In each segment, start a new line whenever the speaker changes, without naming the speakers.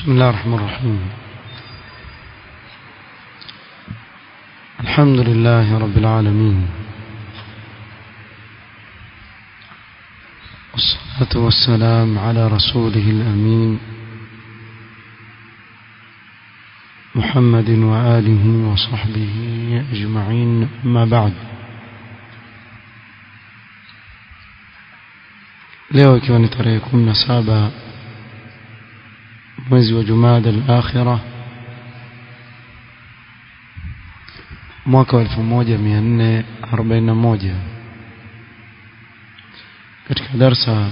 بسم الله الرحمن الرحيم الحمد لله رب العالمين والصلاة والسلام على رسوله الأمين محمد وآله وصحبه أجمعين أما بعد leo ikiwa ni tarehe 17 mwezi wa Jumada al-Akhira mwaka wa 1441 katika darsa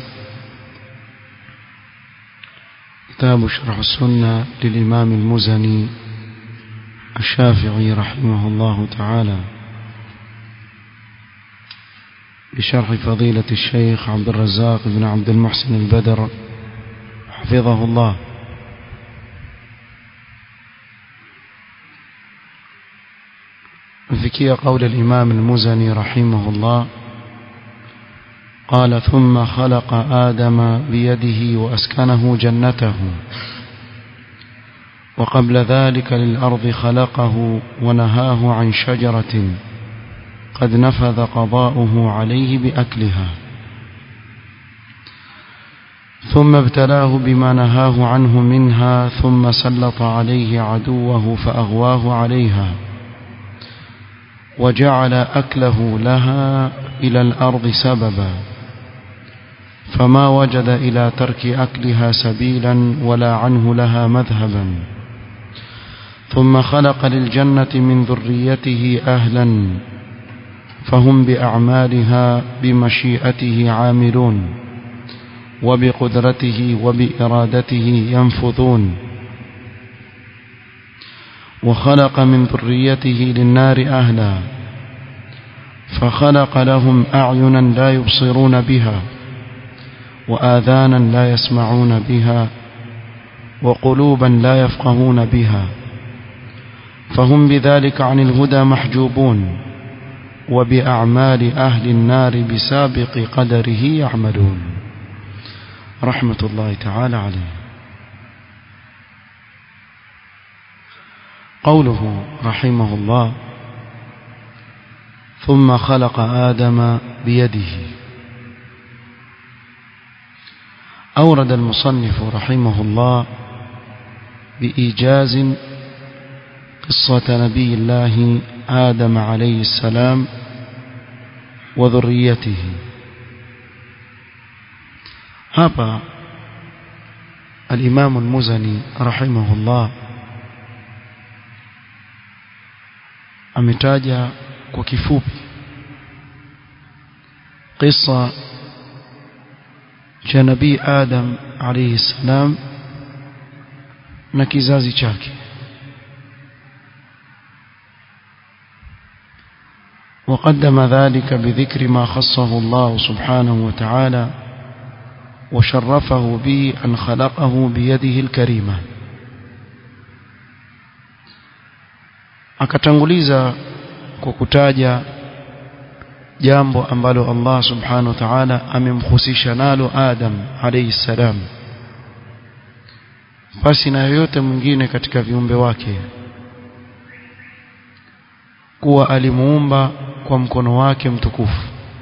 كتاب شرح السنة للإمام المزني الشافعي رحمه الله تعالى بشرح فضيلة الشيخ عبد الرزاق بن عبد المحسن البدر حفظه الله فكي قول الإمام المزني رحمه الله قال ثم خلق آدم بيده وأسكنه جنته وقبل ذلك للأرض خلقه ونهاه عن شجرة قد نفذ قضاؤه عليه بأكلها ثم ابتلاه بما نهاه عنه منها ثم سلط عليه عدوه فأغواه عليها وجعل أكله لها إلى الأرض سببا فما وجد إلى ترك أكلها سبيلا ولا عنه لها مذهبا ثم خلق للجنة من ذريته أهلا فهم بأعمالها بمشيئته عاملون وبقدرته وبإرادته ينفذون وخلق من ذريته للنار أهلا فخلق لهم أعينا لا يبصرون بها وآذانا لا يسمعون بها وقلوبا لا يفقهون بها فهم بذلك عن الهدى محجوبون وبأعمال أهل النار بسابق قدره يعملون رحمة الله تعالى عليه قوله رحمه الله ثم خلق آدم بيده أورد المصنف رحمه الله بإيجاز قصة نبي الله آدم عليه السلام وذريته hapa الإمام المزني رحمه الله ametaja kwa kifupi qissa cha nabii Adam alayhi salam na kizazi chake وقدم ذلك بذكر ما خصه الله سبحانه وتعالى وشرفه به أن خلقه بيده الكريمة akatanguliza kwa kutaja jambo ambalo Allah subhanahu wa ta'ala amemhusisha nalo Adam alayhi salam basi na yoyote mwingine katika viumbe wake kuwa alimuumba kwa mkono wake mtukufu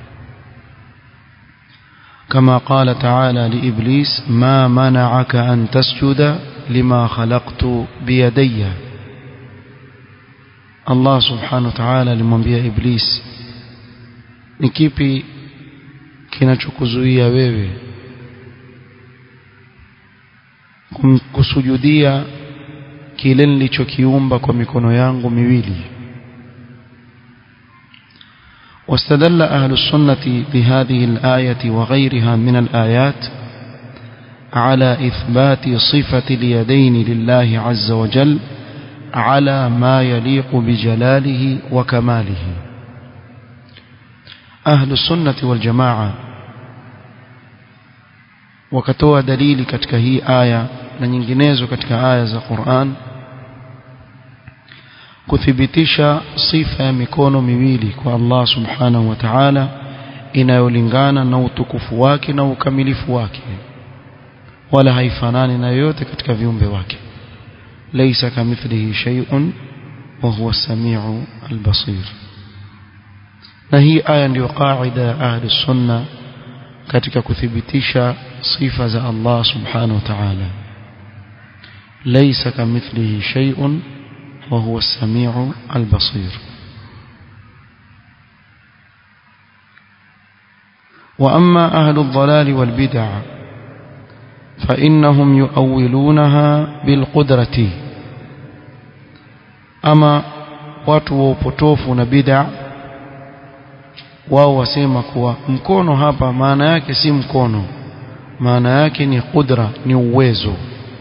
كما قال تعالى لإبليس ما منعك أن تسجد لما خلقت بيدي الله سبحانه وتعالى alimwambia Iblis ni kipi kinachokuzuia wewe kusujudia kile nilichokiumba kwa mikono yangu miwili واستدل أهل السنة بهذه الآية وغيرها من الآيات على إثبات صفة اليدين لله عز وجل على ما يليق بجلاله وكماله أهل السنة والجماعة وكتوى دليل katika hii aya na nyinginezo katika aya za Qur'an kuthibitisha sifa ya mikono miwili kwa Allah subhanahu wa ta'ala inayolingana na utukufu wake na ukamilifu wake wala haifanani na yoyote katika viumbe wake laysa kamithlihi shay'un wa huwa as-sami'u al-basir na hii aya ndiyo qaida ya ahli sunna katika kuthibitisha sifa za Allah subhanahu wa ta'ala laysa kamithlihi shay'un wa huwa as-sami'u al-basir وأما أهل الضلال والبدع فإنهم يؤولونها بالقدرة أما watu wa upotofu na bid'a wao wasema kuwa mkono hapa maana yake si mkono maana yake ni qudra ni uwezo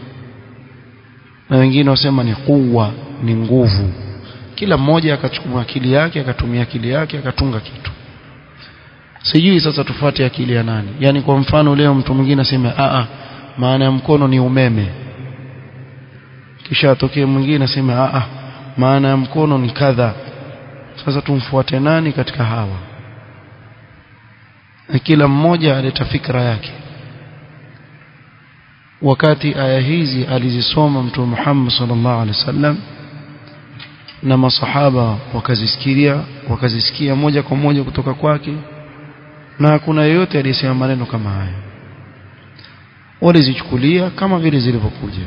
na wengine wasema ni kuwa ni nguvu kila mmoja akachukua akili yake akatumia akili yake akatunga kitu sijui sasa tufuate akili ya nani yani kwa mfano leo mtu mwingine aseme a a maana ya mkono ni umeme kisha atokee mwingine aseme a a maana ya mkono ni kadha sasa tumfuate nani katika hawa na kila mmoja aleta fikra yake wakati aya hizi alizisoma mtume Muhammad sallallahu alaihi wasallam na masahaba wakazisikia wakazisikia moja kwa moja kutoka kwake na hakuna yeyote aliyesema maneno kama haya walizichukulia kama vile zilivyokuja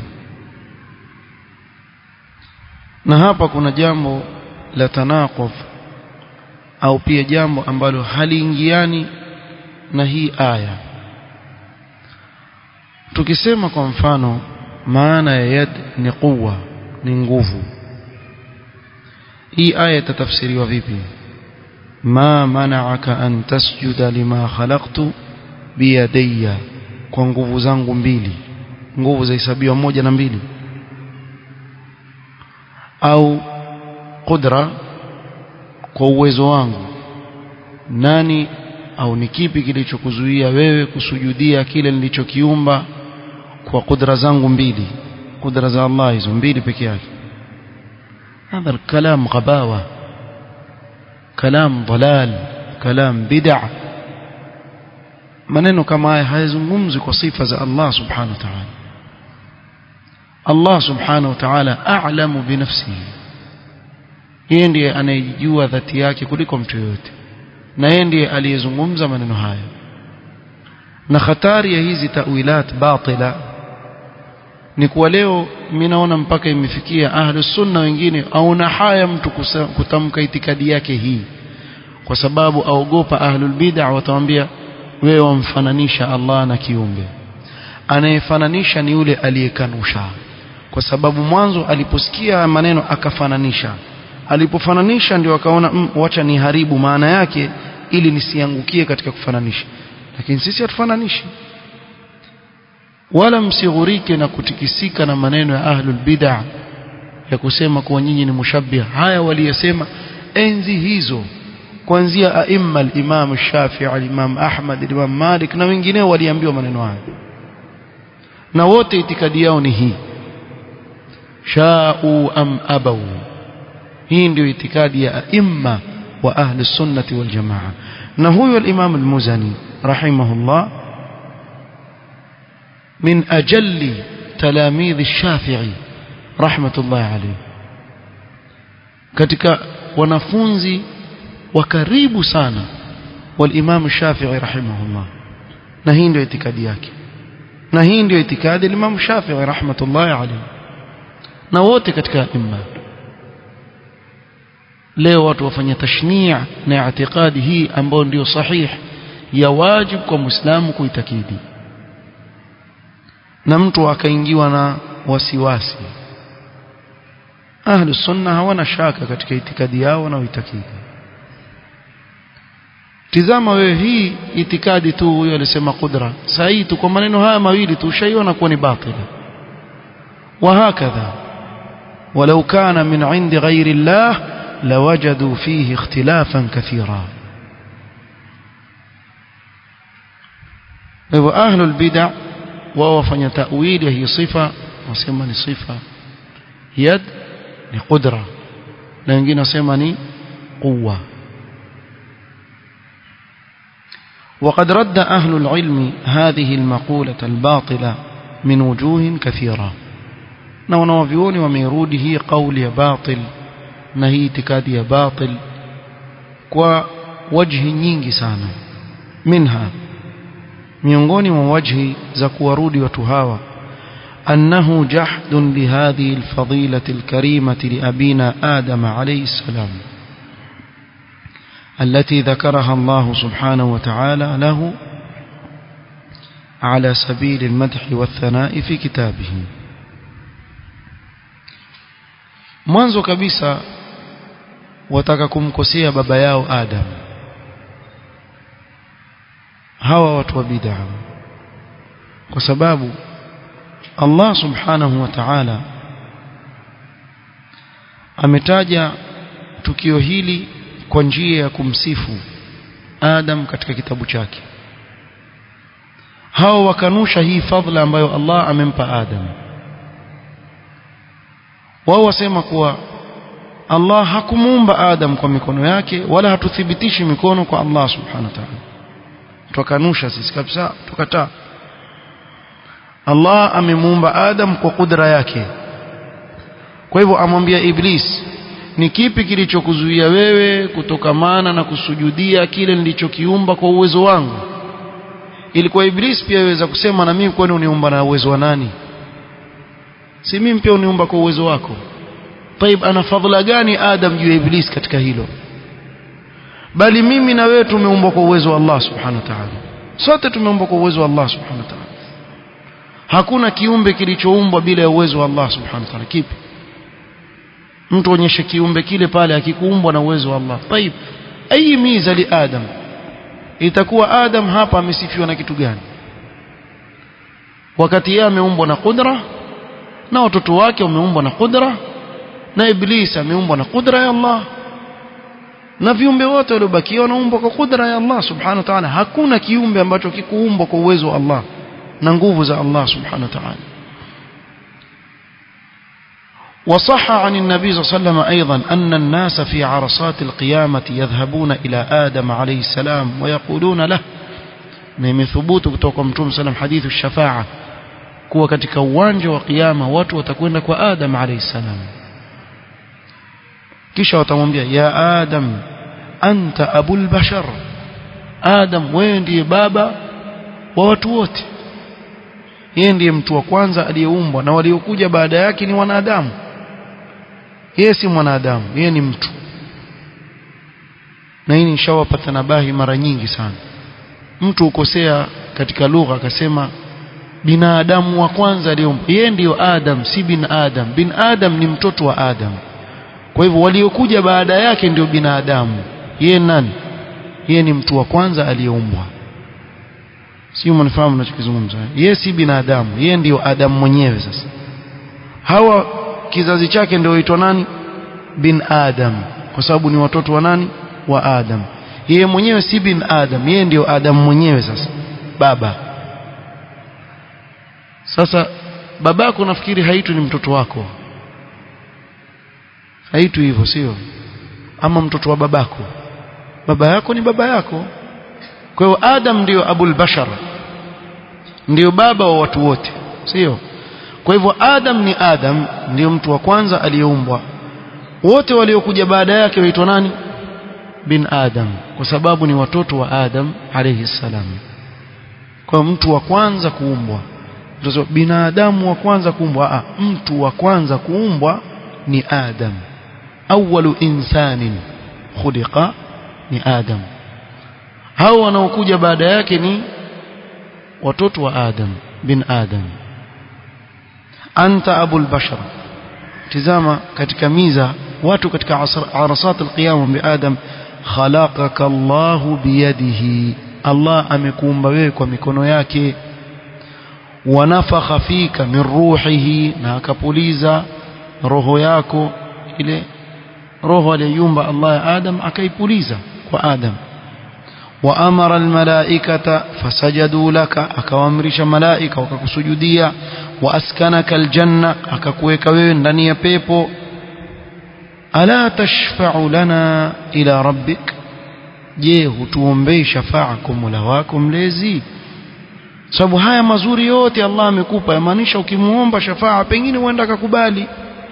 na hapa kuna jambo la tanaquf au pia jambo ambalo haliingiani na hii aya tukisema kwa mfano maana ya yad ni quwa ni nguvu hii aya itatafsiriwa vipi ma mana'aka an tasjuda lima khalaqtu biyadayya kwa nguvu zangu mbili nguvu zahesabiwa moja na mbili au qudra kwa uwezo wangu nani au ni kipi kilichokuzuia wewe kusujudia kile nilichokiumba kwa kudra zangu mbili kudra za Allah hizo mbili peke yake هذا الكلام غباوة كلام ضلال كلام بدع maneno kama haya hayazungumzi kwa sifa za Allah subhanahu wa ta'ala Allah subhanahu wa ta'ala a'lamu bi nafsihi yeye ndiye anayejua dhati yake kuliko mtu yoyote na yeye ndiye aliyezungumza maneno haya na hatari ya hizi tawilat batila ni kuwa leo mimi naona mpaka imefikia ahlu sunna wengine auna haya mtu kutamka itikadi yake hii kwa sababu aogopa ahlul bid'ah watamwambia wewe wamfananisha Allah na kiumbe anayefananisha ni yule aliyekanusha kwa sababu mwanzo aliposikia maneno akafananisha alipofananisha ndio akaona mm, wacha niharibu maana yake ili nisiangukie katika kufananisha lakini sisi hatufananishi wala msighurike na kutikisika na maneno ya ahlul bid'ah ya kusema kuwa nyinyi ni mushabbih haya waliyesema enzi hizo kuanzia aimma al-Imam Shafi'i al-Imam Ahmad al-Imam Malik na wengineo waliambiwa maneno haya na wote itikadi yao ni hii sha'u am abaw hii ndio itikadi ya aimma wa ahli sunnati wal jamaa na huyo al-Imam al-Muzani rahimahullah من أجل تلاميذ الشافعي رحمة الله عليه katika wanafunzi wa karibu sana walimam Shafi'i rahimahullah na hii ndio itikadi yake na hii ndio itikadi Imam Shafi'i rahmatullahi alayhi na wote katika imma leo watu wafanya tashni' na itikadi hii ambayo ndio sahih ya wajibu kwa muislamu kuitakidi na mtu akaingiwa na wasiwasi ahlu sunna hawana shaka katika itikadi yao na uitakidi tizama wewe hii itikadi tu huyo alisema qudra sahihi tu kwa maneno haya mawili tu ushaiona kuwa ni batili وهكذا ولو كان من عند غير الله لوجدوا فيه اختلافا كثيرا أهل البدع wao wafanya tawili ya hii sifa wasema ni sifa yad ni qudra na wengine wasema ni quwwa وقد رد أهل العلم هذه المقولة الباطلة min wujuhin kathira na wanawavyuoni wameirudi hii kauli ya batil na hii itikadi ya batil kwa wajhi nyingi sana minha miongoni mwa wajhi za kuwarudi watu hawa أنه جحد لهذه الفضيلة الكريمة لأبينا آدم عليه السلام التي ذكرها الله سبحانه وتعالى له على سبيل المدح والثناء في كتابه mwanzo kabisa wataka kumkosea baba yao Adam hawa watu wa bid'a kwa sababu Allah subhanahu wa ta'ala ametaja tukio hili kwa njia ya kumsifu Adam katika kitabu chake hao wakanusha hii fadhila ambayo Allah amempa Adam wao wasema kuwa Allah hakumuumba Adam kwa mikono yake wala hatuthibitishi mikono kwa Allah subhanahu wa ta'ala tukanusha sisi kabisa tukataa Allah amemuumba Adam kwa kudra yake kwa hivyo amwambia Iblis ni kipi kilichokuzuia wewe kutokamana na kusujudia kile nilichokiumba kwa uwezo wangu ilikuwa Iblis pia yaweza kusema na mimi kwani uniumba na uwezo wa nani si mimi pia uniumba kwa uwezo wako طيب ana fadhila gani Adam juu ya Iblis katika hilo bali mimi na wewe tumeumbwa kwa uwezo wa Allah subhanahu wa ta'ala sote tumeumbwa kwa uwezo wa Allah subhanahu wa ta'ala hakuna kiumbe kilichoumbwa bila ya uwezo wa Allah subhanahu wa ta'ala kipi mtu onyeshe kiumbe kile pale akikuumbwa na uwezo wa Allah طيب ayi miza li adam itakuwa adam hapa amesifiwa na kitu gani wakati yeye ameumbwa na kudra na watoto wake wameumbwa na kudra na iblis ameumbwa na kudra ya Allah na viumbe wote waliobakia wanaumbwa kwa kudra ya Allah subhanahu wa ta'ala hakuna kiumbe ambacho kikuumbwa kwa uwezo wa Allah na nguvu za Allah subhanahu wa ta'ala وصح عن النبي صلى الله عليه وسلم أيضا أن الناس في عرصات القيامة يذهبون إلى آدم عليه السلام ويقولون له من ثبوت kutoka mtume sallam hadithu shafa'a kuwa katika uwanja wa kiyama watu watakwenda kwa Adam alayhi salam kisha watamwambia ya Adam anta abul bashar Adam wewe ndiye baba wa watu wote yeye ndiye mtu wa kwanza aliyeumbwa na waliokuja baada yake ni wanadamu yeye si mwanadamu yeye ni mtu na hii nishawapa tanabahi mara nyingi sana mtu ukosea katika lugha akasema binadamu wa kwanza aliyeumbwa yeye ndiyo Adam si bin Adam bin Adam ni mtoto wa Adam kwa hivyo waliokuja baada yake ndio binadamu yeye nani yeye ni mtu wa kwanza aliyeumbwa sio mnafahamu ninachokizungumza yeye si binadamu yeye ndiyo Adam mwenyewe sasa hawa kizazi chake ndio huitwa nani bin Adam kwa sababu ni watoto wa nani wa Adam yeye mwenyewe si bin Adam yeye ndiyo Adam mwenyewe sasa baba sasa babako nafikiri haitu ni mtoto wako haitu hivyo sio ama mtoto wa babako baba yako ni baba yako kwa hiyo Adam ndiyo abul bashar ndiyo baba wa watu wote sio kwa hivyo Adam ni Adam ndiyo mtu wa kwanza aliyeumbwa wote waliokuja baada yake waitwa nani bin Adam kwa sababu ni watoto wa Adam alayhi salam kwa mtu wa kwanza kuumbwa ndio binadamu wa kwanza kuumbwa ah mtu wa kwanza kuumbwa ni Adam awwalu insanin khuliqa ni Adam hao wanaokuja baada yake ni watoto wa Adam bin Adam anta abul bashar tizama katika miza watu katika arasat alqiyam bi Adam khalaqaka Allah biyadihi Allah amekuumba wewe kwa mikono yake wanafakha fika min ruhihi na akapuliza roho yako ile roho aliyumba Allah ya Adam akaipuliza kwa Adam وأمر الملائكة فسجدوا لك أكوامرش ملائكة وككسجودية وأسكنك الجنة أككويك ويندني بيبو ألا تشفع لنا إلى ربك je hutuombei shafaa kwa Mola wako mlezi sababu haya mazuri yote Allah amekupa yamaanisha ukimuomba shafaa pengine huenda akakubali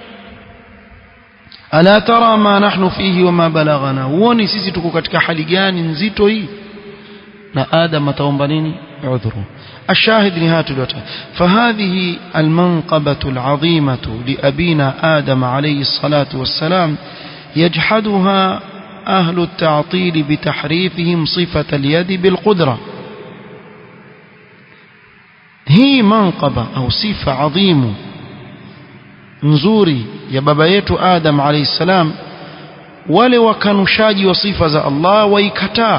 ala tara ma nahnu fihi wama balaghana huoni sisi tuko katika hali gani nzito hii na adam ataomba nini udhuru الشاهد نهاية الوتر فهذه المنقبة العظيمة لأبينا آدم عليه الصلاة والسلام يجحدها أهل التعطيل بتحريفهم صفة اليد بالقدرة هي منقبة أو صفة عظيمة nzuri ya baba yetu Adam alayhi salam wale wakanushaji wa sifa za Allah waikataa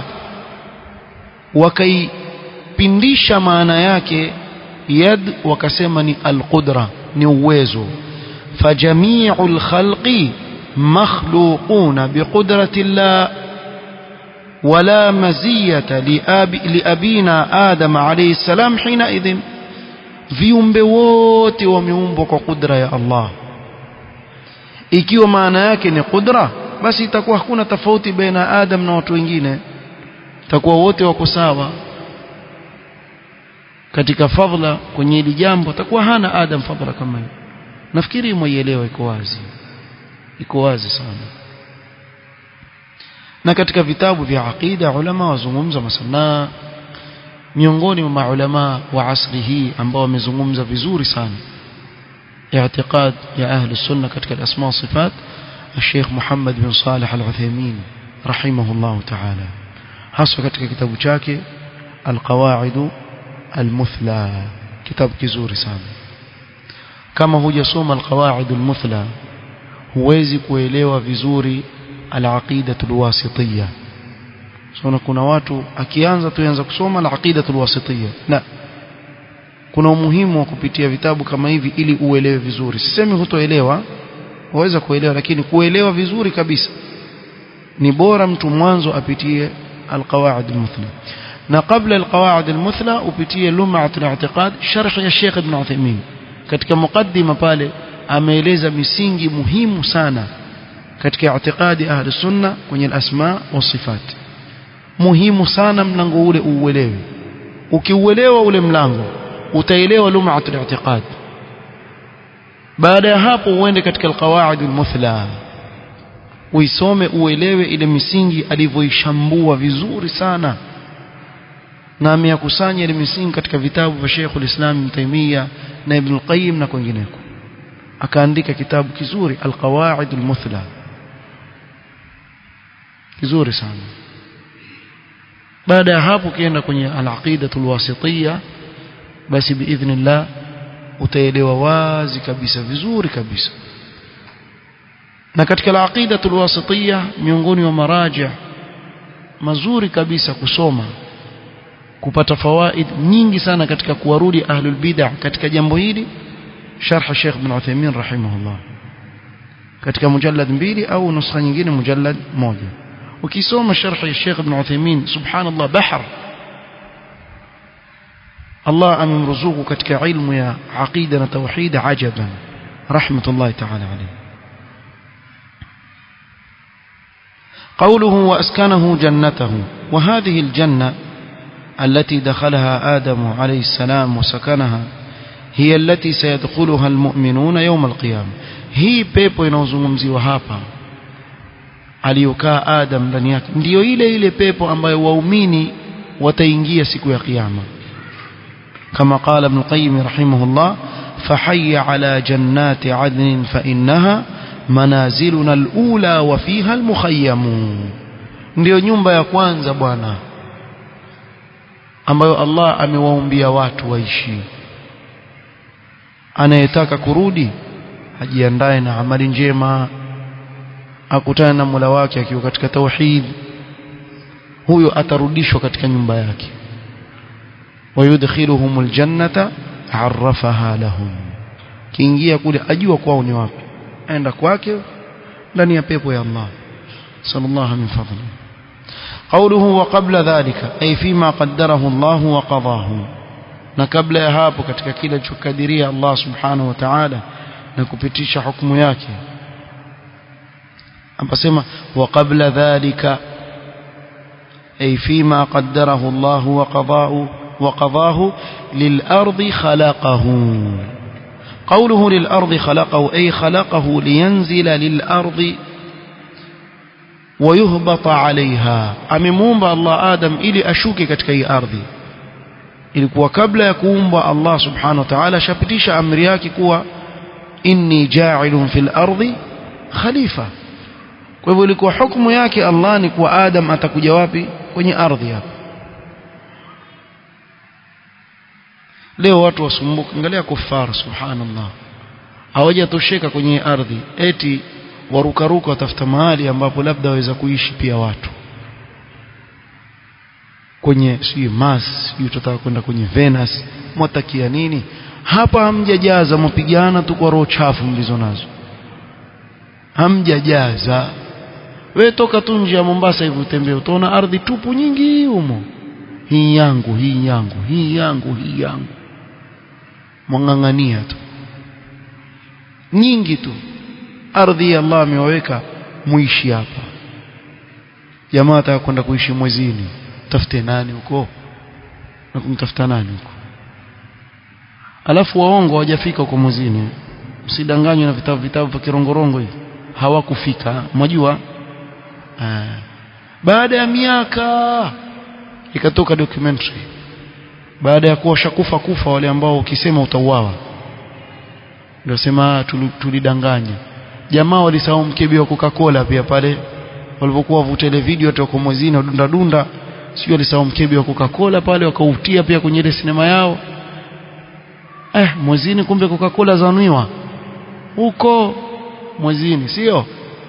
wakaipindisha maana yake yad wakasema ni alqudra ni uwezo fajami'ul khalqi makhluquna biqudrati Allah ولا مزية لأب لأبينا آدم عليه السلام حينئذ viumbe wote wameumbwa kwa kudra ya Allah ikiwa maana yake ni kudra basi itakuwa hakuna tofauti baina Adam na watu wengine itakuwa wote wako sawa katika fadhila kwenye hili jambo atakuwa hana Adam fadhila kama hiyo nafikiri mwaielewa iko wazi iko wazi sana na katika vitabu vya aqida ulama wazungumza masana miongoni mwa maulama wa asri hii ambao wamezungumza vizuri sana i'tiqad ya ahli sunna katika al-asma sifat الشيخ محمد بن صالح العثيمين رحمه الله تعالى hasa katika kitabu chake القواعد المثلى kitabu kizuri sana kama hujasoma القواعد المثلى huwezi kuelewa vizuri al-aqida al-wasitiyya so kuna watu akianza tuanza kusoma al-aqida al-wasitiyya la kuna umuhimu wa kupitia vitabu kama hivi ili uelewe vizuri sisemi hutoelewa waweza kuelewa lakini kuelewa vizuri kabisa ni bora mtu mwanzo apitie al-qawaid al-muthla na kabla al-qawaid al-muthla upitie lum'at al-i'tiqad sharh ya Sheikh Ibn Uthaymeen katika mukaddima pale ameeleza misingi muhimu sana katika i'tiqadi ahli sunna kwenye al-asma wa sifat muhimu sana mlango ule uelewe ukiuelewa ule mlango utaelewa lum'at al-i'tiqad baada ya hapo uende katika al-qawaid al-muthla uisome uelewe ile misingi alivyoishambua vizuri sana na ameyakusanya ile misingi katika vitabu vya Sheikh al-Islam Ibn Taymiyyah na Ibn al-Qayyim na kwingineko akaandika kitabu kizuri al-qawaid al-muthla kizuri sana baada ya hapo ukienda kwenye al-aqida al-wasitiyya basi biidhnillah utaelewa wazi kabisa vizuri kabisa na katika al-aqida al-wasitiyya miongoni mwa maraji mazuri kabisa kusoma kupata fawaid nyingi sana katika kuwarudi ahlul bid'ah katika jambo hili sharh Sheikh Ibn Uthaymeen rahimahullah katika mujallad mbili au nuskha nyingine mujallad moja ukisoma sharh ya Sheikh Ibn Uthaymeen subhanallah bahar Allah amemruzuku katika ilmu ya aqida na tauhid ajaban rahmatullahi ta'ala alayhi قوله وأسكنه جنته وهذه الجنة التي دخلها آدم عليه السلام وسكنها هي التي سيدخلها المؤمنون يوم القيامة هي pepo inayozungumziwa hapa aliyokaa Adam ndani yake ndiyo ile ile pepo ambayo waumini wataingia siku ya kiyama kama qala ibn qayyim rahimahullah fahayya ala jannati adnin fa innaha manaziluna alula wa fiha almukhayyam ndiyo nyumba ya kwanza bwana ambayo Allah amewaumbia watu waishi anayetaka kurudi ajiandae na amali njema akutane na Mola wake akiwa katika tauhid huyo atarudishwa katika nyumba yake wayudkhiluhum aljannata arrafaha lahum kiingia kule ajua kwao ni wapi aenda kwake ndani ya pepo ya Allah sallallahu min fadli قوله وقبل ذلك أي فيما قدره الله وقضاه na kabla ya hapo katika kile chokadiria Allah subhanahu wa ta'ala na kupitisha hukumu yake amesema wa qabla dhalika ay fima qaddarahu Allah wa qada'u وقضاه للأرض خلقه قوله للأرض خلقه أي خلقه لينزل للأرض ويهبط عليها amemuumba Allah Adam ili ashuke katika hii ardhi ilikuwa kabla ya kuumba Allah subhanahu wa ta'ala shapitisha amri yake kuwa inni ja'ilun fil ardi khalifa kwa hivyo ilikuwa hukumu yake Allah ni kuwa Adam atakuja wapi kwenye ardhi hapa leo watu wasumbuka angalia kufar subhanallah hawajatosheka kwenye ardhi eti warukaruka watafuta mahali ambapo labda waweza kuishi pia watu kwenye sijui Mars sijui tutataka kwenda kwenye Venus mwatakia nini hapa hamjajaza mapigana tu kwa roho chafu mlizo nazo hamjajaza we toka tu nje ya Mombasa hivi utembee utaona ardhi tupu nyingi humo hii yangu hii yangu hii yangu hii yangu mwang'ang'ania tu nyingi tu ardhi ya Allah ameweka muishi hapa jamaa ataka kwenda kuishi mwezini tafute nani huko na kumtafuta nani huko alafu waongo hawajafika huko mwezini msidanganywe na vitabu vitabu vya kirongorongo hivi hawakufika mnajua baada ya miaka ikatoka documentary baada ya kuwa shakufa kufa wale ambao ukisema utauawa ndio sema tulidanganya jamaa walisahau mkebe wa Coca-Cola pia pale walipokuwa wavuta ile video hata kwa mwezini wadunda dunda sio walisahau mkebe wa Coca-Cola pale wakautia pia kwenye ile sinema yao eh mwezini kumbe Coca-Cola zanuiwa huko mwezini sio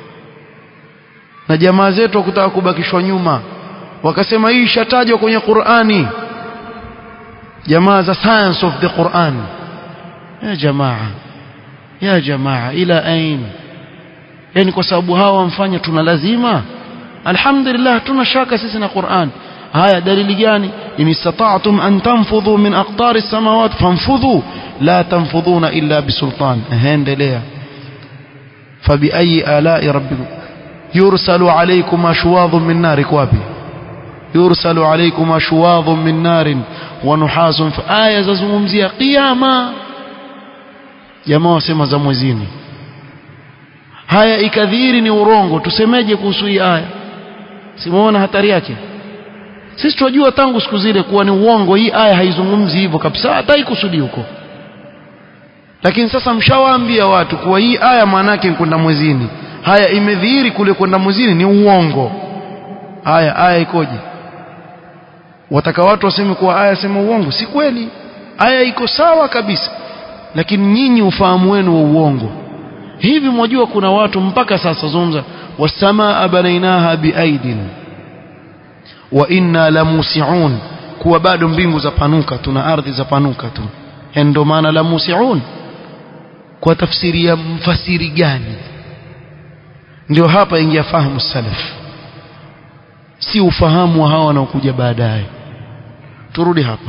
na jamaa zetu wakutaka kubakishwa nyuma wakasema hii ishatajwa kwenye Qur'ani jamaa za science of the Quran ya jamaa ya jamaa ila ain yani kwa sababu hawa wamfanya tuna lazima alhamdulillah tuna shaka sisi na Qur'an haya dalili gani in istata'tum an tanfudhu min aqtari as-samawat fanfudhu la tanfudhuna illa bisultan endelea fabi ayi ala'i rabbikum yursalu alaykum ashwadhun min nar kwapi yursalu alaykum ashwadhun min nar wa nuhasun fa aya zazungumzia qiyama jamaa wasema za mwezini haya ikadhiri ni urongo tusemeje kuhusu hii aya simuona hatari yake sisi tunajua tangu siku zile kuwa ni uongo hii aya haizungumzi hivyo kabisa hata haikusudi huko lakini sasa mshawaambia watu kuwa hii aya maana yake kwenda mwezini haya imedhihiri kule kwenda mwezini ni uongo haya aya ikoje wataka watu waseme kuwa aya sema uongo si kweli aya iko sawa kabisa lakini nyinyi ufahamu wenu wa uongo hivi mwajua kuna watu mpaka sasa zungumza wasamaa banainaha biaidin wa inna lamusiun kuwa bado mbingu za panuka tuna ardhi za panuka tu ndio maana lamusiun kwa tafsiri ya mfasiri gani ndio hapa ingia fahamu salaf si ufahamu wa hawa wanaokuja baadaye turudi hapa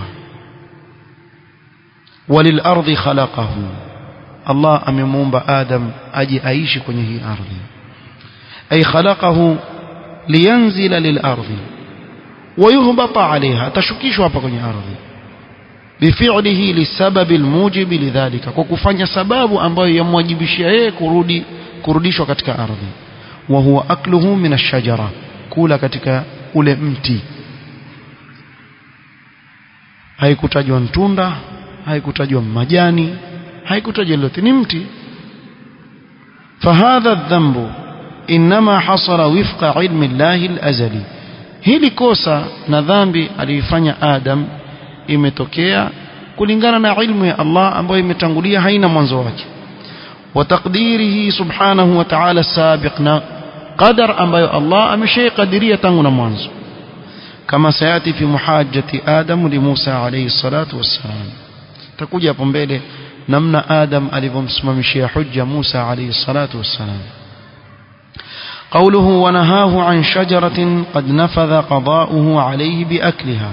وللارض خلقه الله amemuumba Adam aje aishi kwenye hii ardhi ay khalaqahu liyanzila lilardi ويهبط عليها tashukishwa hapa kwenye ardhi bifi'lihi lisababi almujib lidhalika kwa kufanya sababu ambayo yamwajibishia yeye kurudi kurudishwa katika ardhi wa huwa akluhu min ash-shajara kula katika ule mti haikutajwa ntunda haikutajwa majani haikutajwa lolote ni mti فهذا الذنب انما حصل وفق علم الله الازلي hili kosa na dhambi aliyofanya Adam imetokea kulingana na ilmu ya Allah ambayo imetangulia haina mwanzo wake wa taqdirihi subhanahu wa ta'ala sabiqna qadar ambayo Allah ameshaikadiria tangu na mwanzo kama sayati fi muhajjati Adam li Musa alayhi salatu wassalam takuja hapo mbele namna Adam alivyomsimamishia hujja Musa alayhi salatu wassalam قوله ونهاه عن شجرة قد نفذ قضاؤه عليه بأكلها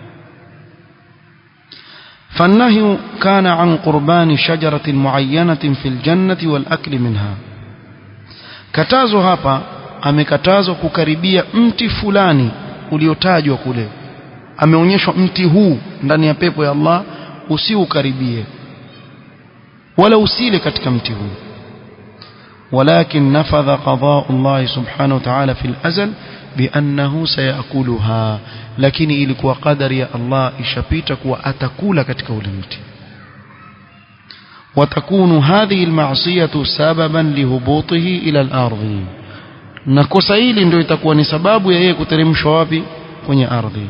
فالنهي كان عن قربان شجرة معينة في الجنة والأكل منها كتازو هابا amekatazwa kukaribia mti fulani uliotajwa kule ameonyeshwa mti huu ndani ya pepo ya Allah usiukaribie wala usile katika mti huu ولكن نفذ قضاء الله سبحانه وتعالى في الأزل بأنه سيأكلها لكن ilikuwa qadari ya Allah ishapita kuwa atakula katika ule mti وتكون هذه المعصية سببا لهبوطه إلى الأرض na kosa hili ndio itakuwa ni sababu ya yeye kuteremshwa wapi kwenye ardhi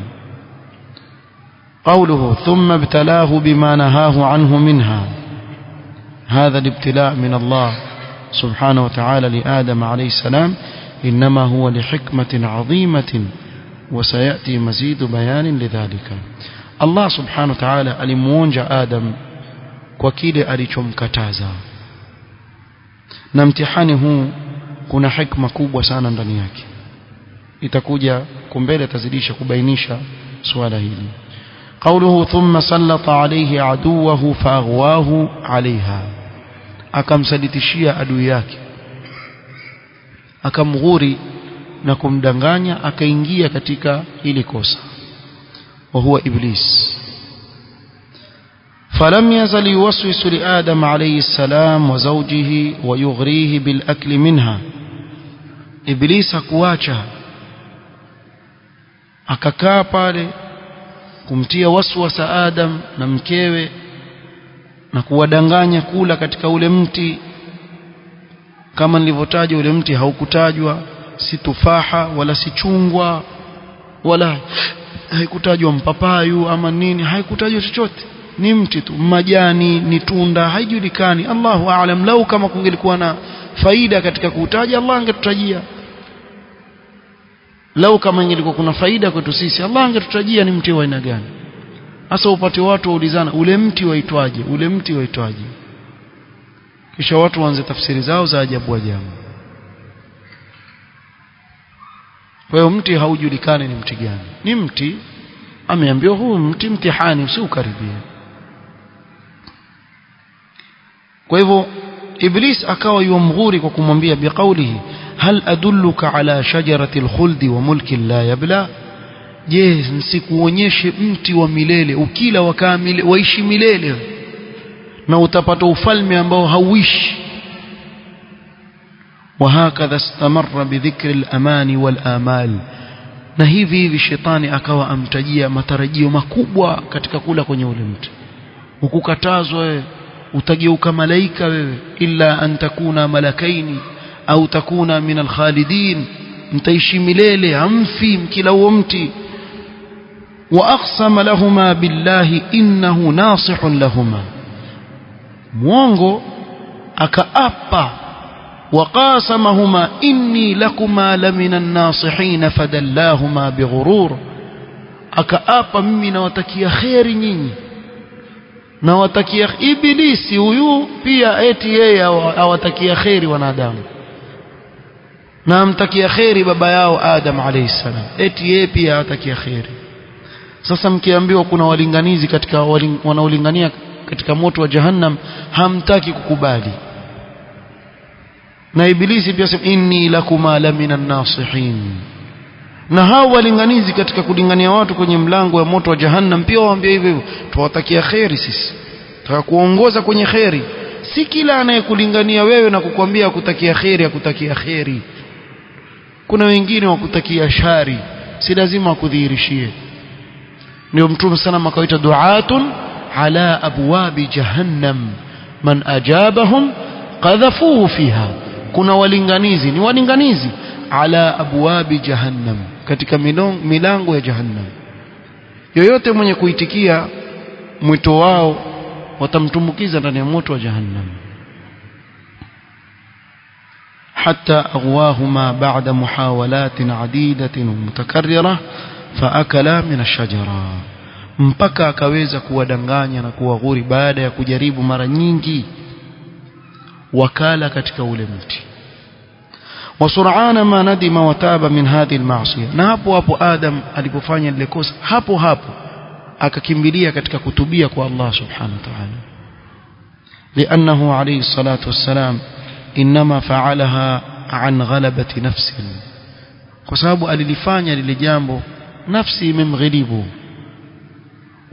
قوله ثم ابتلاه بما نهاه عنه منها هذا الابتلاء من الله سبحانه وتعالى لآدم عليه السلام إنما هو لحكمة عظيمة وسيأتي مزيد بيان لذلك الله سبحانه وتعالى alimuonja Adam kwa kile alichomkataza na mtihani huu kuna hikma kubwa sana ndani yake itakuja kumbele tazidisha kubainisha suala hili قوله ثم سلط عليه عدوه فأغواه عليها akamsalitishia adui yake akamghuri na kumdanganya akaingia katika hili kosa wa huwa iblis فلم يزل يوسوس لآدم عليه السلام وزوجه ويغريه بالأكل منها إبليس كواچا akakaa pale kumtia waswasa Adam na mkewe na kuwadanganya kula katika ule mti kama nilivyotaja ule mti haukutajwa si tufaha wala si chungwa wala haikutajwa mpapayu ama nini haikutajwa chochote ni mti tu majani ni tunda haijulikani Allahu aalam lau kama kungelikuwa na faida katika kuutaja Allah angetutajia lau kama ingelikuwa kuna faida kwetu sisi Allah angetutajia ni mti wa aina gani hasa upate watu waulizana ule mti waitwaje ule mti waitwaje kisha watu waanze tafsiri zao za ajabu ajabu kwa hiyo mti haujulikani ni mti gani ni mti ameambiwa huu mti mtihani usiukaribie kwa hivyo iblis akawa yumghuri kwa kumwambia biqaulihi hal adulluka ala shajarati alkhuldi wa mulkin la yabla je nsikuonyeshe mti wa milele ukila wakaa mile, waishi milele na utapata ufalme ambao hauishi وهكذا استمر بذكر الأمان والآمال na hivi hivi shetani akawa amtajia matarajio makubwa katika kula kwenye ule mti ukukatazwa wewe utageuka malaika wewe illa an takuna malakaini au takuna min alkhalidin mtaishi milele amfi mkila huo mti واقسم لهما بالله انه ناصح لهما mwongo akaapa وقاسمهما إني لكما لمن الناصحين فدلاهما بغرور akaapa mimi nawatakia kheri nyinyi nawatakia ibilisi huyu pia eti yeye awatakia kheri wanadamu na amtakia kheri baba yao Adam alayhi salam eti yeye pia awatakia kheri sasa mkiambiwa kuna walinganizi katika wanaolingania katika moto wa jahannam hamtaki kukubali na ibilisi pia sema inni lakuma la minan nasihin na hao walinganizi katika kulingania watu kwenye mlango wa moto wa jahannam pia waambia hivyo hivyo tuwatakia kheri sisi tutakuongoza kwenye kheri si kila anayekulingania wewe na kukwambia kutakia kheri akutakia kheri kuna wengine wakutakia shari si lazima akudhihirishie ndio mtume sana akawaita duatun ala abwabi jahannam man ajabahum qadhafuhu fiha kuna walinganizi ni walinganizi ala abwabi jahannam katika milango ya jahannam yoyote mwenye kuitikia mwito wao watamtumbukiza ndani ya moto wa jahannam حتى أغواهما بعد محاولات عديدة ومتكررة فأكلا من الشجرة mpaka akaweza kuwadanganya na kuwaghuri baada ya kujaribu mara nyingi wakala katika ule mti wasur'ana ma nadima wataba min hadhihi alma'siyah na hapo hapo adam alipofanya lile kosa hapo hapo akakimbilia katika kutubia kwa Allah subhanahu wa ta'ala لأنه عليه الصلاة والسلام إنما فعلها عن غلبة نفس kwa sababu alilifanya lile jambo nafsi imemghilibu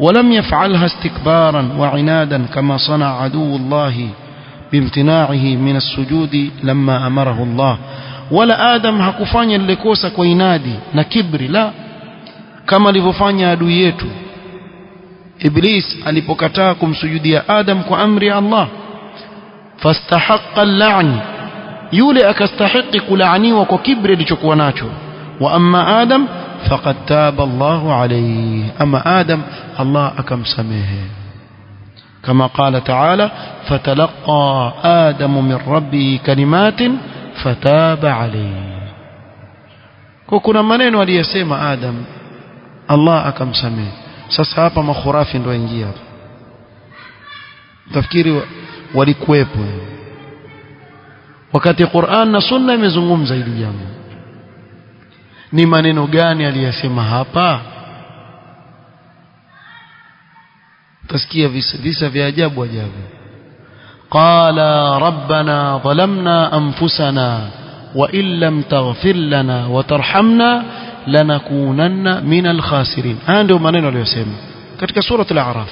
ولم يفعلها استكبارا وعنادا كما صنع عدو الله بامتناعه من السجود لما أمره الله ولا آدم hakufanya lile kosa kwa inadi na kibri la kama alivyofanya adui yetu Iblis alipokataa kumsujudia Adam kwa amri ya Allah fastahaqqa al-la'n yule akastahiqi kulaaniwa kwa kibri alichokuwa nacho wa amma Adam faqad taba Allahu alayhi ama Adam Allah akamsamehe كما قال تعالى فتلقى آدم من ربه كلمات فتاب عليه kuna maneno aliyosema Adam Allah akamsamehe sasa hapa makhurafi ndio ingia hapa tafikiri walikuwepo wakati Qur'an na Sunna imezungumza hili jambo ni maneno gani aliyosema hapa tasikia visa visa vya ajabu ajabu qala rabbana dhalamna anfusana wa in lam taghfir lana wa tarhamna lanakunanna min alkhasirin haya ndio maneno aliyosema katika sura al-a'raf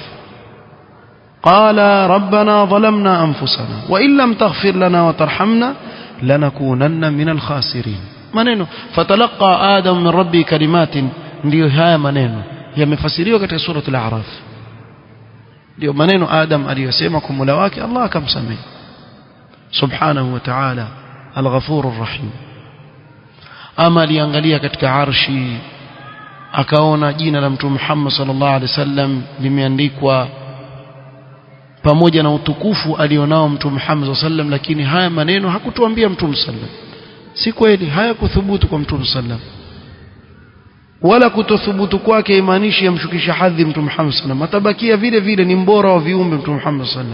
qala rabbana dhalamna anfusana wa in lam taghfir lana wa tarhamna lanakunanna min alkhasirin maneno fatalaqa adam min rabbi kalimatin ndio haya maneno yamefasiriwa katika sura al-a'raf ndio maneno Adam aliyosema kwa Mola wake Allah akamsamehe subhanahu wa ta'ala al-ghafurur rahim ama aliangalia katika arshi akaona jina la mtume Muhammad sallallahu alaihi wasallam limeandikwa pamoja na utukufu alionao mtume Muhammad sallallahu alaihi wasallam lakini haya maneno hakutuambia mtume sallallahu si kweli hayakuthubutu kwa mtume sallallahu wala kutothubutu kwake imaanishi yamshukisha hadhi mtume Muhammad sallam atabakia vile vile ni mbora wa viumbe mtume Muhammad sallam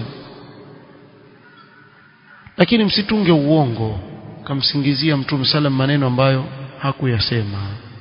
lakini msitunge uongo kamsingizia mtume sallam maneno ambayo hakuyasema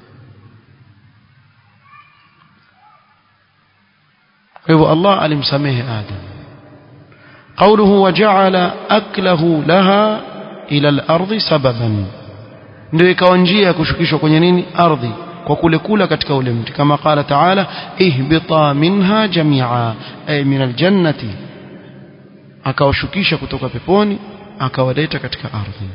kwa hivyo Allah alimsamehe Adam قوله وجعل أكله لها إلى الأرض سببا ndio ikawa njia ya kushukishwa kwenye nini ardhi kwa kule kula katika ule mti kama qala taala ihbita minha jamia ay min aljannati akawashukisha kutoka peponi akawaleta katika ardhi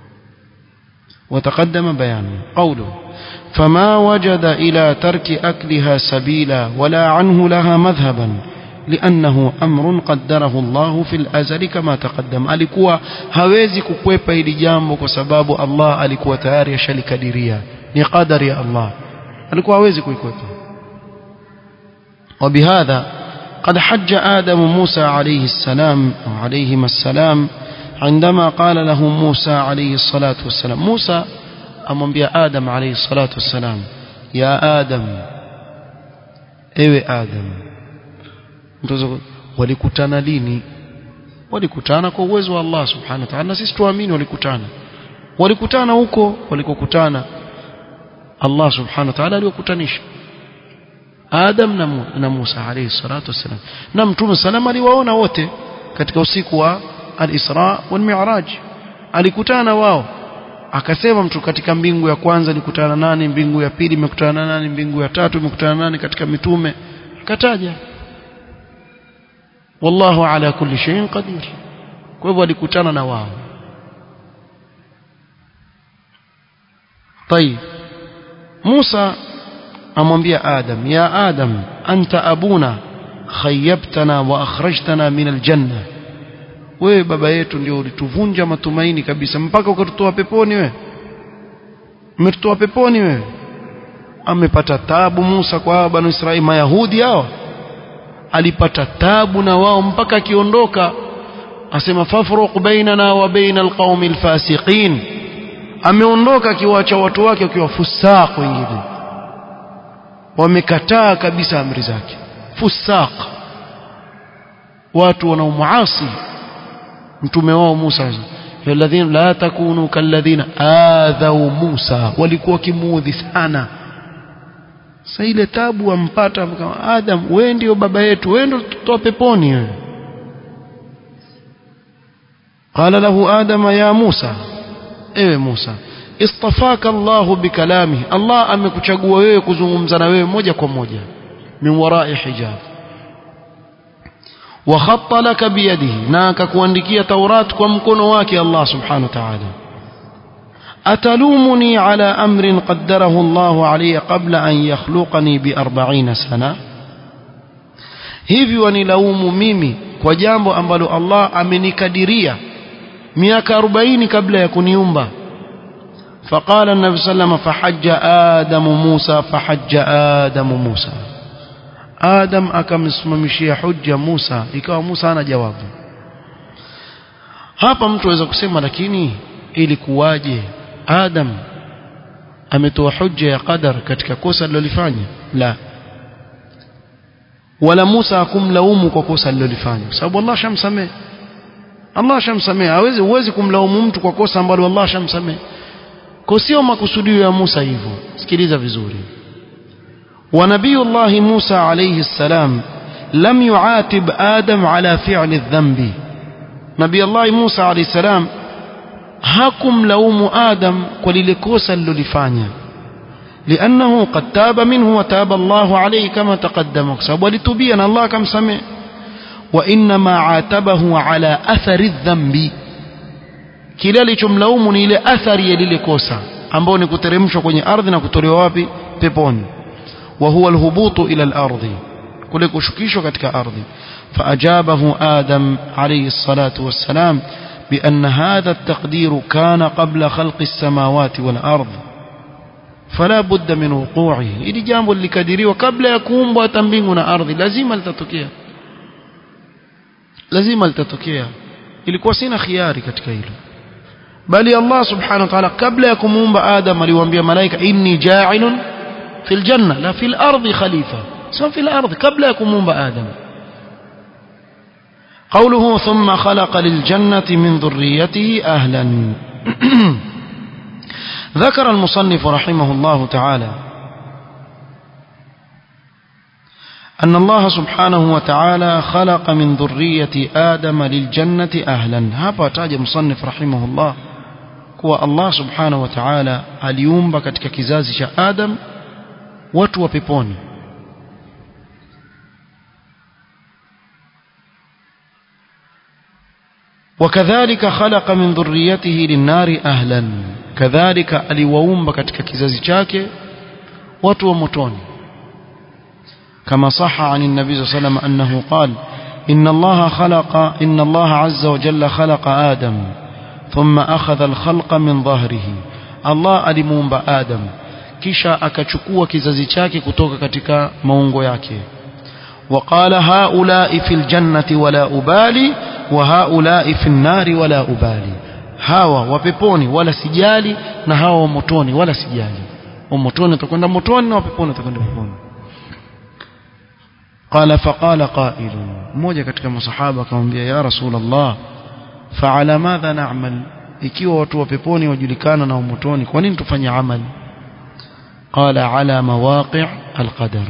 وتقدم بيانه قوله فما وجد إلى ترك أكلها سبيلا ولا عنه لها مذهبا لأنه أمر قدره الله في الأزل كما تقدم alikuwa hawezi kukwepa ili jambo kwa sababu Allah alikuwa tayari ashalikadiria ni qadari ya Allah alikuwa hawezi kuikwepa وبهذا قد حج آدم موسى عليه السلام أو عليهما السلام عندما قال له موسى عليه الصلاة والسلام موسى أمنبيا آدم عليه الصلاة والسلام يا آدم ewe Adam mtozo walikutana lini walikutana kwa uwezo wa Allah subhanahu wa ta'ala na sisi tuamini walikutana walikutana huko walikokutana Allah subhanahu wa ta'ala aliwakutanisha Adam na, na Musa alayhi salatu wassalam na mtume salama aliwaona wote katika usiku wa al-Isra wal Mi'raj alikutana wao akasema mtu katika mbingu ya kwanza alikutana nani mbingu ya pili imekutana nani mbingu ya tatu imekutana nani katika mitume akataja wallahu ala kulli shay'in qadir kwa hivyo alikutana na wao طيب موسى amwambia Adam ya Adam anta abuna khayyabtana wa akhrajtana min aljanna wewe baba yetu ndio ulituvunja matumaini kabisa mpaka ukatutoa peponi wewe umetutoa peponi wewe amepata tabu Musa kwa banu Israeli mayahudi hao alipata tabu na wao mpaka akiondoka asema fafruq bainana wa baina alqaumi alfasiqin ameondoka akiwaacha watu wake wakiwa fusaq wengine wamekataa kabisa amri zake fusaq watu wanaomuasi mtume wao Musa alladhina la takunu kalladhina adhau Musa walikuwa kimuudhi sana sasa ile tabu ampata kama Adam wewe ndio baba yetu wewe ndio tutoa peponi wewe قال له آدم يا موسى ewe Musa istafaka Allah bikalami Allah amekuchagua wewe kuzungumza na wewe moja kwa moja min warai hijab وخط لك بيده ناك كواندكية توراة ومكن واكي الله سبحانه وتعالى أتلومني على أمر قدره الله علي قبل أن يخلقني بأربعين سنة hivi wanilaumu mimi kwa jambo ambalo Allah amenikadiria miaka 40 kabla ya kuniumba فقال النبي صلى الله عليه وسلم فحج آدم موسى فحج آدم موسى Adam akamsimamishia hujja Musa ikawa Musa ana jawabu hapa mtu aweza kusema lakini ilikuwaje Adam ametoa hujja ya qadar katika kosa alilofanya la wala Musa hakumlaumu kwa kosa alilofanya kwa sababu Allah shamsamehe Allah shamsamehe hawezi huwezi kumlaumu mtu kwa kosa ambalo Allah shamsamehe kwa sio makusudio ya Musa hivyo sikiliza vizuri ونبي الله موسى عليه السلام لم يعاتب آدم على فعل الذنب نبي الله موسى عليه السلام hakum laumu Adam kwa lile kosa alilolifanya لأنه قد تاب منه وتاب الله عليه كما تقدم sababu alitubia na Allah akamsamehe وإنما عاتبه على أثر الذنب kile alichomlaumu ni ile athari ya lile kosa ambao ni kuteremshwa kwenye ardhi na kutolewa wapi peponi وهو الهبوط إلى الأرض كل كشكيشو كتك أرض فأجابه آدم عليه الصلاة والسلام بأن هذا التقدير كان قبل خلق السماوات والأرض فلا بد من وقوعه إلي جامب اللي كدري وقبل يكون باتنبيننا أرض لازم التتكيا لازم التتكيا ilikuwa sina khiari katika hilo bali Allah subhanahu wa ta'ala kabla ya kumuumba Adam aliwaambia malaika inni ja'ilun في الجنة لا في الأرض خليفة سواء في الأرض قبل يكون آدم قوله ثم خلق للجنة من ذريته أهلا ذكر المصنف رحمه الله تعالى أن الله سبحانه وتعالى خلق من ذرية آدم للجنة أهلا هذا تاج مصنف رحمه الله kuwa Allah subhanahu wa ta'ala aliumba katika kizazi cha Adam watu wa peponi وكذلك خلق من ذريته للنار أهلا كذلك aliwaumba katika kizazi chake watu wa motoni كما صح عن النبي صلى الله عليه وسلم أنه قال إن الله خلق إن الله عز وجل خلق آدم ثم أخذ الخلق من ظهره الله alimuumba Adam kisha akachukua kizazi chake kutoka katika maungo yake وقال هؤلاء في الجنة ولا أبالي وهؤلاء في النار ولا أبالي hawa wapeponi wala sijali na hawa motoni wala sijali motoni utakwenda motoni na wapeponi utakwenda peponi قال فقال قائل mmoja katika masahaba akamwambia ya rasul Allah fa'ala madha na'mal ikiwa watu wa peponi wajulikana na motoni kwa nini tufanye amali قال على مواقع القدر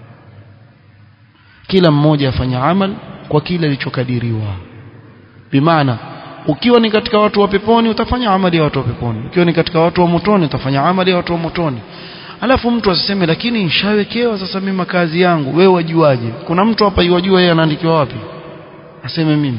kila mmoja afanya amal kwa kile alichokadiriwa bimaana ukiwa ni katika watu wa peponi utafanya amali ya watu wa peponi ukiwa ni katika watu wa motoni utafanya amali ya watu wa motoni alafu mtu asiseme lakini nishawekewa sasa mimi makazi yangu wewe wajuaje kuna mtu hapa yajua yeye anaandikiwa wapi aseme mimi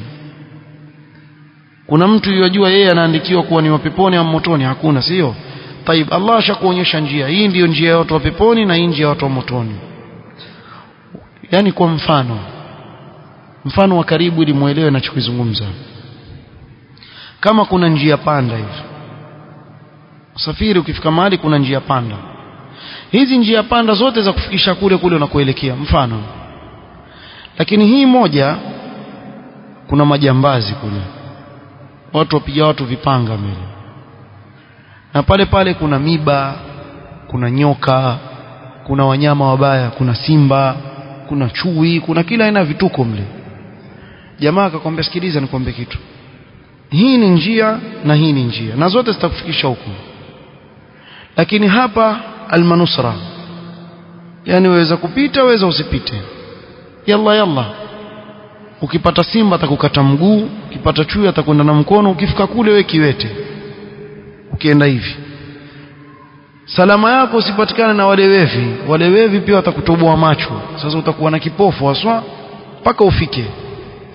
kuna mtu yajua yeye anaandikiwa kuwa ni wa peponi au motoni hakuna sio طيب Allah ashakuonyesha njia hii ndiyo njia ya watu wa peponi na hii njia ya watu wa motoni yani kwa mfano mfano wa karibu ili muelewe ninachokizungumza kama kuna njia panda hivi usafiri ukifika mahali kuna njia panda hizi njia panda zote za kufikisha kule kule unakoelekea mfano lakini hii moja kuna majambazi kule watu wapiga watu vipanga mbele na pale pale kuna miba kuna nyoka kuna wanyama wabaya kuna simba kuna chui kuna kila aina vituko mle jamaa akakwambia sikiliza nikwambie kitu hii ni njia na hii ni njia na zote zitakufikisha huko lakini hapa almanusra yani waweza kupita waweza usipite yalla yalla ukipata simba atakukata mguu ukipata chui atakwenda na mkono ukifika kule we kiwete ukienda hivi salama yako usipatikane na wale wevi wale wevi pia watakutoboa macho sasa utakuwa na kipofu haswa mpaka ufike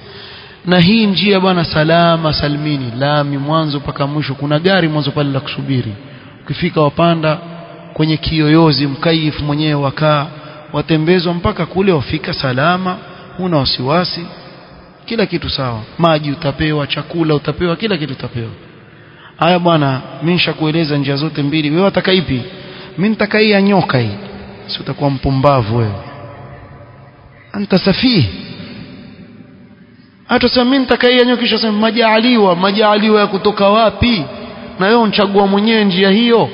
na hii njia bwana salama salmini lami mwanzo mpaka mwisho kuna gari mwanzo pale la kusubiri ukifika wapanda kwenye kiyoyozi mkaifu mwenyewe wakaa watembezwa mpaka kule wafika salama huna wasiwasi kila kitu sawa maji utapewa chakula utapewa kila kitu utapewa haya bwana mimi nishakueleza njia zote mbili wewe wataka ipi mimi nitaka hii ya nyoka hii si utakuwa mpumbavu wewe anta safihi hata sasa mimi nitaka hii ya nyoka kisha sema majaaliwa majaaliwa ya kutoka wapi na wewe unchagua mwenyewe njia hiyo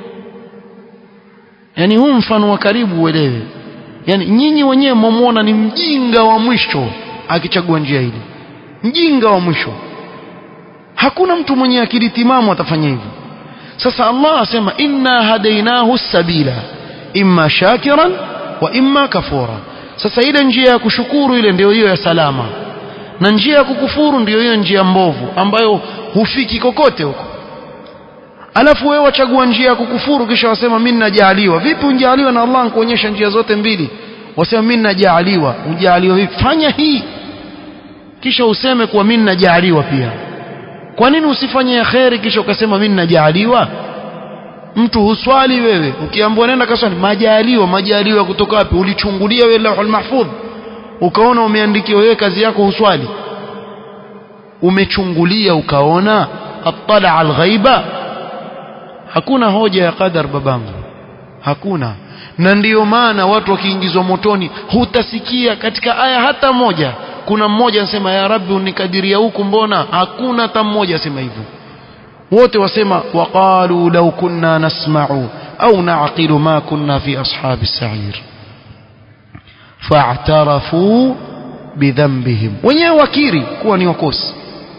yani huu mfano wa karibu uelewe yani nyinyi wenyewe mwamuona ni mjinga wa mwisho akichagua njia hili mjinga wa mwisho hakuna mtu mwenye akili timamu atafanya hivyo sasa Allah asema inna hadainahu sabila imma shakiran wa imma kafura sasa ile njia ya kushukuru ile ndio hiyo ya salama na njia ya kukufuru ndio hiyo njia mbovu ambayo hufiki kokote huko alafu wewe wachagua njia ya kukufuru kisha wasema mimi najaaliwa vipi unjaaliwa na Allah kuonyesha njia zote mbili wasema mimi najaaliwa unjaaliwa vipi fanya hii kisha useme kuwa mimi najaaliwa pia kwa nini usifanye ya kheri kisha ukasema mimi najaaliwa mtu huswali wewe ukiambiwa nenda kaswali majaliwa majaliwa kutoka wapi ulichungulia wewe lauhul mahfudh ukaona umeandikiwa wewe kazi yako huswali umechungulia ukaona attala alghaiba hakuna hoja ya qadar babangu hakuna na ndiyo maana watu wakiingizwa motoni hutasikia katika aya hata moja kuna mmoja anasema ya rabbi unikadiria huku mbona hakuna hata mmoja asema hivyo wote wasema waqalu law kunna nasma'u au na'qilu ma kunna fi ashabi sa'ir fa'tarafu bidhanbihim wenyewe wakiri kuwa ni wakosi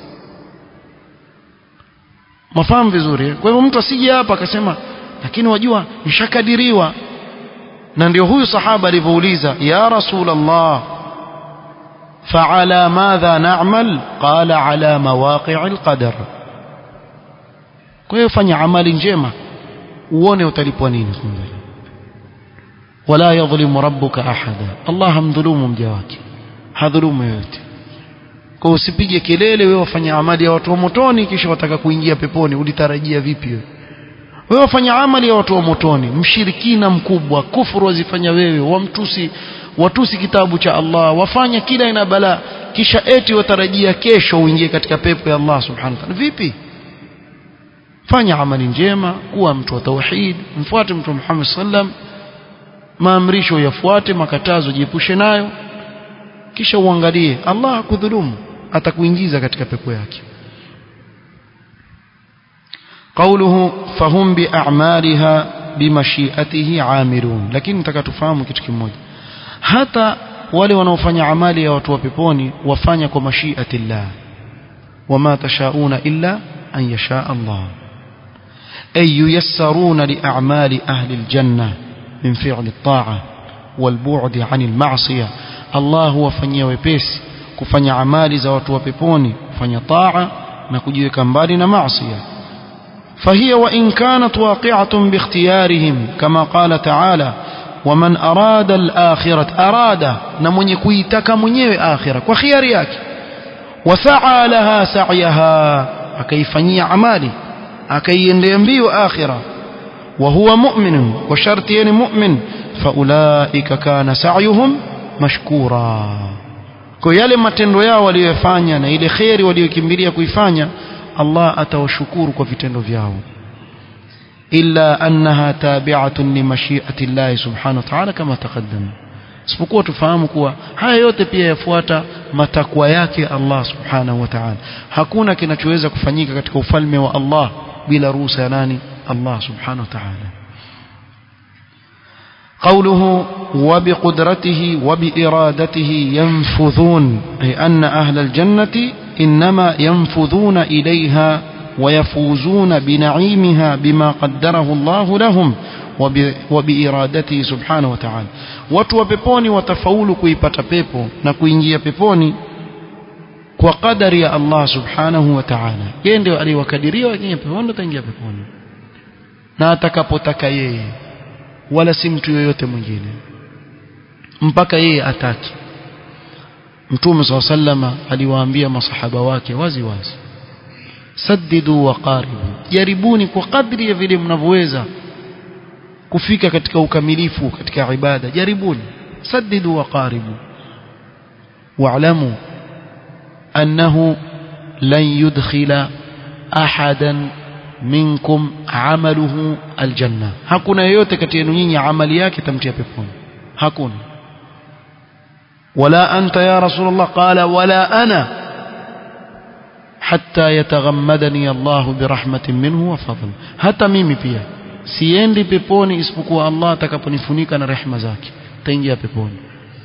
mafahamu vizuri kwa hivyo mtu asije hapa akasema lakini wajua nishakadiriwa na ndio huyu sahaba alivyouliza ya rasulullah فعلى ماذا نعمل قال على مواقع القدر kwa hiyo fanya amali njema uone utalipwa nini mbele wala yadhlimu rabbuka ahada Allah hamdhulumu mja wake hadhulumu yote kwa usipige kelele wewe wafanya amali ya watu wa motoni kisha wataka kuingia peponi ulitarajia vipi wewe wewe wafanya amali ya watu wa motoni mshirikina mkubwa kufuru wazifanya wewe wamtusi watusi kitabu cha Allah wafanya kila ina bala kisha eti watarajia kesho uingie katika pepo ya Allah subhanahu wa ta'ala vipi fanya amali njema kuwa mtu wa tauhid mfuate mtu Muhammad sallam maamrisho yafuate makatazo jiepushe nayo kisha uangalie Allah hakudhulumu atakuingiza katika pepo yake قوله فهم بأعمالها بمشيئته عاملون lakini nataka tufahamu kitu kimoja hata wale wanaofanya amali ya watu wa peponi wafanya kwa mashiati llah wama tashauna illa an yasha Allah ay yuyassaruna li a'mali ahli aljanna min fi'li at-ta'a wal bu'd 'ani al-ma'siyah Allah huwafanyia wepesi kufanya amali za watu wa peponi kufanya taa na kujiweka mbali na maasiya فهي وإن كانت واقعة باختيارهم كما قال تعالى ومن أراد الآخرة أراد نمن يكويتك من آخرة وخياريك وسعى لها سعيها أكيفني عمالي أكي ينبي آخرة وهو مؤمن وشرطين مؤمن فأولئك كان سعيهم مشكورا kwa yale matendo yao waliyofanya na ile kheri waliyokimbilia kuifanya Allah atawashukuru kwa vitendo vyao illa annaha tabi'atun li mashi'ati Allah subhanahu wa ta'ala kama taqaddama isipokuwa tufahamu kuwa haya yote pia yafuata matakwa yake Allah subhanahu wa ta'ala hakuna kinachoweza kufanyika katika ufalme wa Allah bila ruhusa ya nani Allah subhanahu wa ta'ala قوله وبقدرته وبإرادته ينفذون أي أن أهل الجنة إنما ينفذون إليها ويفوزون بنعيمها بما قدره الله لهم وبإرادته سبحانه وتعالى watu wa peponi watafaulu kuipata pepo na kuingia peponi kwa kadari ya Allah subhanahu wa ta'ala yeye ndio aliwakadiria wakiingia peponi wataingia peponi na atakapotaka yeye wala si mtu yoyote mwingine mpaka yeye ataki mtume saa sallama aliwaambia masahaba wake wazi wazi saddidu wa qaribu jaribuni kwa kadri ya vile mnavyoweza kufika katika ukamilifu katika ibada jaribuni saddidu wa qaribu wa'lamu annahu lan yudkhila ahadan minkum amaluhu aljanna hakuna yeyote kati yenu nyinyi amali yake tamtia peponi hakuna wala anta ya rasulullah qala wala ana hatta yataghammadani Allah birahmatin minhu wa fadl hata mimi pia siendi peponi isipokuwa Allah atakaponifunika na rehema zake taingia peponi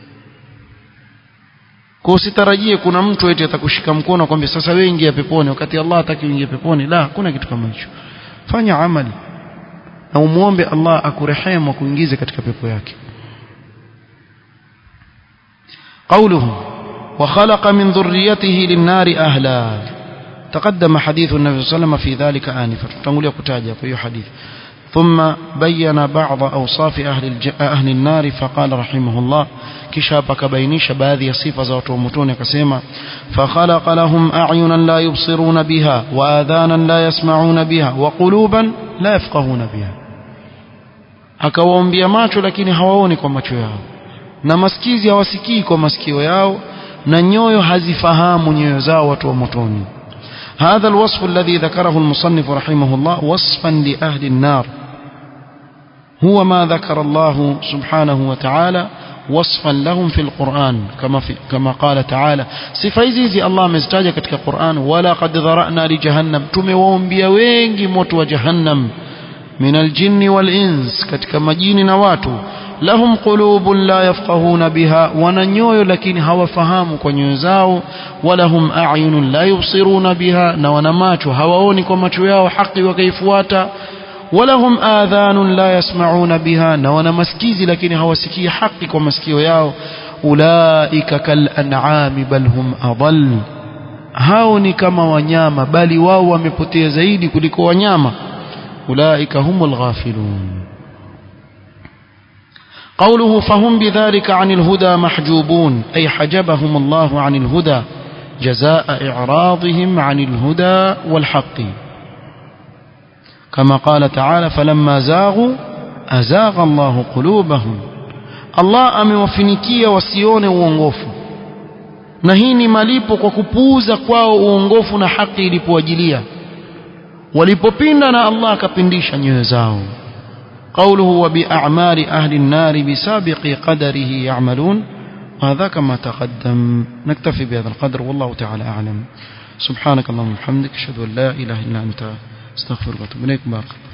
kwa usitarajie kuna mtu eti atakushika mkono kwambia sasa wewe ingia peponi wakati Allah hataki uingie peponi la hakuna kitu kama hicho fanya amali na umuombe Allah akurehemu akuingize katika pepo yake قوله وخلق من ذريته للنار أهلا تقدم حديث النبي صلى الله عليه وسلم في ذلك آنفا تنقول كتاجة في حديث ثم بين بعض أوصاف أهل, الج... أهل النار فقال رحمه الله كشابك بينيش باذي صفة زوت ومتون كسيما فخلق لهم أعينا لا يبصرون بها وآذانا لا يسمعون بها وقلوبا لا يفقهون بها akawaombia macho lakini hawaoni kwa macho yao na masikizi hawasikii kwa masikio yao na nyoyo hazifahamu nyoyo zao watu wa motoni هذا الوصف الذي ذكره المصنف رحمه الله وصفا لأهل النار هو ما ذكر الله سبحانه وتعالى وصفا لهم في القرآن كما, في كما قال تعالى سفايزي الله مزتاجة كتك القرآن ولقد ذرأنا لجهنم تموهم بيوينجي موت وجهنم من الجن والإنس كتك مجين نواتو lahum qulubun la yafqahuna biha wana nyoyo lakini hawafahamu kwa nyoyo zao walahum a'yunun la yubsiruna biha na wana macho hawaoni kwa macho yao haki wakaifuata walahum adhanun la yasma'una biha na wana masikizi lakini hawasikii haki kwa masikio yao ulaika kal an'ami bal hum adall hao ni kama wanyama bali wao wamepotea zaidi kuliko wanyama ulaika humul ghafilun قوله فهم بذلك عن الهدى محجوبون أي حجبهم الله عن الهدى جزاء إعراضهم عن الهدى والحق كما قال تعالى فلما زاغوا أزاغ الله قلوبهم الله amewafinikia wasione uongofu na hii ni malipo kwa kupuuza kwao uongofu na haki ilipowajilia walipopinda na Allah akapindisha nyoyo zao قوله وبأعمال أهل النار بسابق قدره يعملون وهذا كما تقدم نكتفي بهذا القدر والله تعالى أعلم سبحانك اللهم وبحمدك أشهد أن لا إله إلا أنت استغفرك وأتوب إليك بارك